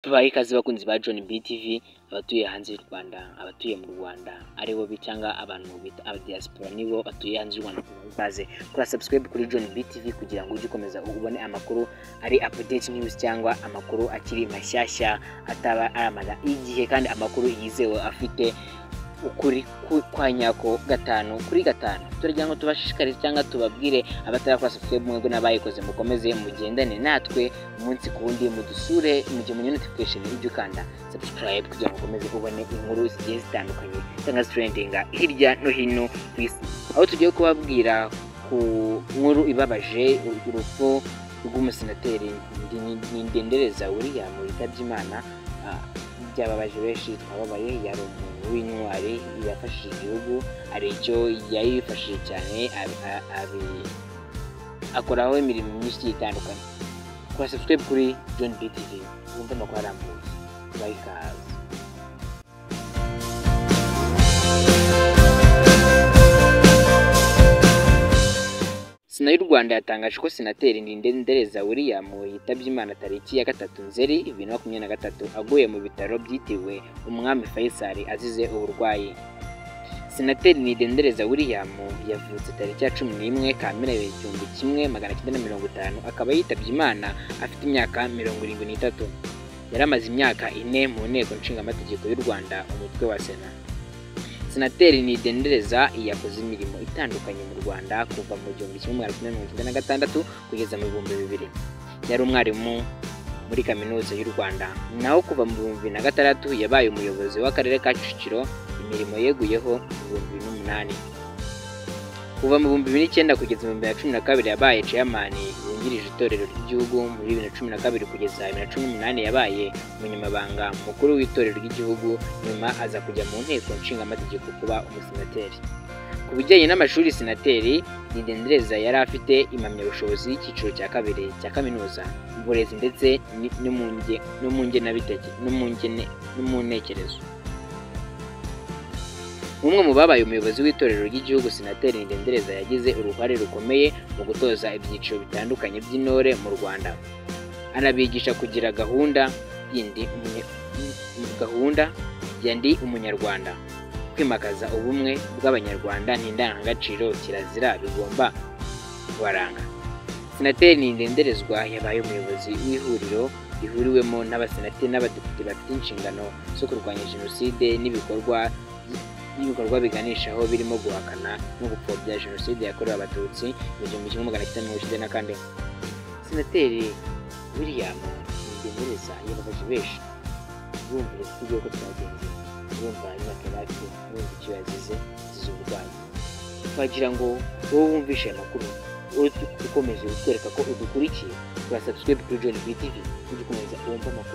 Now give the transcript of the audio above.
tubaye ikaze bakunzi ba John BTV abatuye hanze y'u Rwanda abatuye mu Rwanda aribo cyangwa abantu bita abadiaspora nibo batuye hanze y'u Rwanda tubaye ikaze kora subscribe kuri John BTV kugira ngo ujye ukomeza ubone amakuru ari update news cyangwa amakuru akiri mashyashya ataba aramara igihe kandi amakuru yizewe afite ukuri ku- kwa nyako gatanu kuri gatanu turagira ngo tubashishikarize cyangwa tubabwire abatarakora subscribe mwebwe n'abayikoze mukomeze mugendane natwe umunsi ku wundi mudusure mu gihe munye notification ujye ukanda subscribe kugira ngo ukomeze ubone inkuru zigiye zitandukanye cyangwa zitrendinga hirya no hino ku isi aho tugiye kubabwira ku nkuru ibabaje urupfu rw'umusenateri Ndi- nindendereza william witabye imana byababaje benshi twababaye yari umuntu w'intwari yafashije igihugu hari icyo yari yifashije cyane abi- a- abi- akoraho imirimo myinshi igiye itandukanye kora subscribe kuri john btv wumve amakuru arambuye tubahe ikaze sena y'u rwanda yatangaje ko senateri ndindendereza william yitabye imana tariki ya gatatu nzeri bibiri na makumyabiri na gatatu aguye mu bitaro byitiriwe umwami faisal azize uburwayi senateri nidendereza william yavutse tariki ya cumi n'imwe kamena igihumbi kimwe magana cyenda na mirongo itanu akaba yitabye imana afite imyaka mirongo irindwi n'itatu yari amaze imyaka ine mu nteko nshingamategeko y'u rwanda umutwe wa sena senateri nidendereza yakoze imirimo itandukanye mu rwanda kuva mu gihumbi kimwe magana cyenda mirongo icyenda na gatandatu kugeza mu bihumbi bibiri yari umwarimu muri kaminuza y'u rwanda naho kuva mu bihumbi bibiri na gatandatu yabaye umuyobozi w'akarere ka kicukiro imirimo yeguyeho mu bihumbi bibiri n'umunani kuva mu bihumbi bibiri n'icyenda kugeza mu bihumbi bibiri na cumi na kabiri yabaye ceyamani wungirije itorero ry'igihugu muri bibiri na cumi na kabiri kugeza bibiri na cumi n'umunani yabaye umunyamabanga mukuru w'itorero ry'igihugu nyuma aza kujya mu nteko nshingamategeko kuba umusenateri ku bijyanye n'amashuri senateri nidendereza yari afite impamyabushobozi y'icyiciro cya kabiri cya kaminuza mu burezi ndetse ni- no mu nge- no mu ngenabiteke- no mu ngene- no mu ntekerezo umwe mu babaye umuyobozi w'itorero ry'igihugu senateri nidendereza yagize uruhare rukomeye mu gutoza ibyiciro bitandukanye by'intore mu rwanda anabigisha kugira gahunda yindi umunye- gahunda ya ndi umunyarwanda kwimakaza ubumwe bw'abanyarwanda n'indangagaciro kirazira bigomba kubaranga senateri nindenderezwa yabaye umuyobozi w'ihuriro rihuriwemo n'abasenateri n'abadepite bafite inshingano zo kurwanya jenoside n'ibikorwa n'ibikorwa biganishaho birimo guhakana no gupfobya jenoside yakorewe abatutsi mu gihumbi kimwe magana cyenda mirongo icyenda na kane senateri william nindendereza yababaje benshi urumva uburyo ko twagenze urumva imyaka yari afite urumva icyo yazize azize uburwayi twagira ngo wowe wumvishe aya makuru wowe ukomeze utwereka ko udukurikiye kora subscribe kuri John BTV ujye ukomeza wumve amakuru